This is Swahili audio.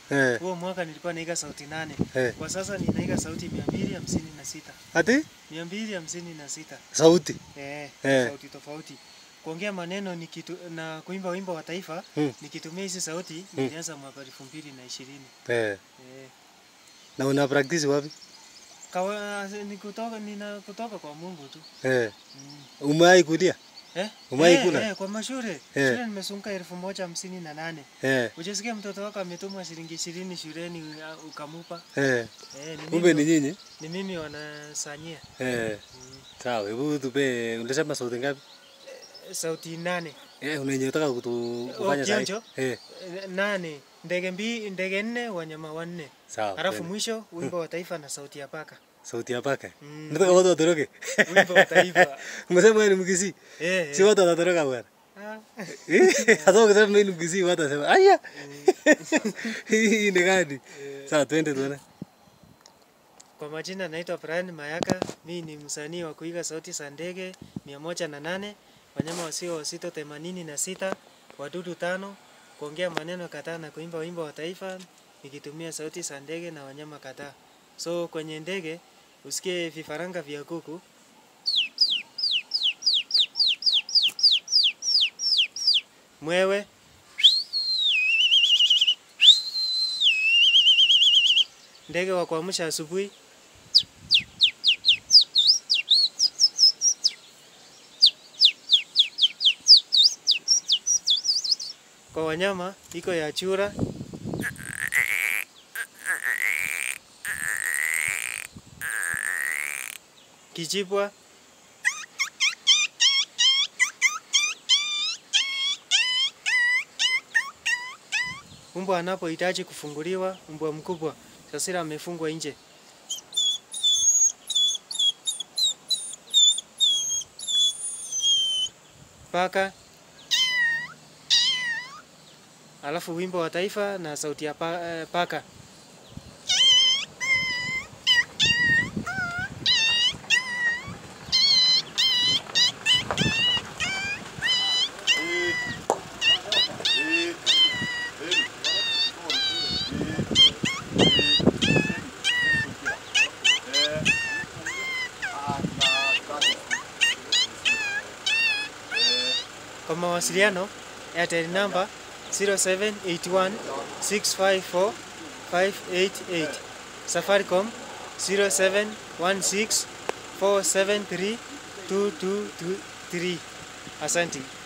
Eh. Huo mwaka nilikuwa naiga sauti nane. Eh. Kwa sasa ninaiga sauti mia mbili hamsini na sita. Ati Mia mbili hamsini na sita. sauti. Eh, Eh. sauti tofauti. Kuongea maneno nikitu, na kuimba wimbo wa taifa Hmm. nikitumia hizi sauti nilianza mwaka elfu mbili na ishirini. Eh. Eh. Na una practice wapi? Kawa, ni kutoka, nina kutoka kwa Mungu tu. Eh. Mm. Umewahi kulia? Eh? Umewahi eh, kula? Eh, kwa mashule. Eh. Shule nimesunga elfu moja hamsini na nane. Eh. Ujasikia mtoto wako ametumwa shilingi ishirini shuleni uh, ukamupa? Eh. Eh, ni Kumbe ni mimi, nyinyi? ni mimi wanasanyia. Eh. Sawa, hebu tupe ulisema sauti ngapi? Eh, Sauti nane. Eh, unanyotaka kutu kufanya sahi? kionjo? Eh. Eh, Nane. Ndege mbi, ndege nne, wanyama wanne. Sawa. Halafu twende. mwisho wimbo wa taifa na sauti ya paka. sauti ya paka. Mm. Nataka watu watoroke. Wimbo wa taifa. Umesema wewe ni Mkisii? Eh, Si watu watatoroka bwana. Ah. Eh, Hata ukisema mimi ni Mkisii watu watasema, "Aya." Hii ni gani? Sawa, twende tuone. Kwa majina naitwa Brian Mayaka. Mi ni msanii wa kuiga sauti za ndege mia moja na nane, wanyama wasio wazito themanini na sita, wadudu tano, kuongea maneno kadhaa na kuimba wimbo wa taifa nikitumia sauti za ndege na wanyama kadhaa. So kwenye ndege usikie vifaranga vya kuku, mwewe, ndege wa kuamsha asubuhi, kwa wanyama iko ya chura, kijibwa, mbwa anapohitaji kufunguliwa, mbwa mkubwa sasira amefungwa nje. Paka alafu wimbo wa taifa na sauti ya pa, eh, paka. Kwa mawasiliano Airtel namba 0781 654 588. Safaricom 0716 473 223. Asante.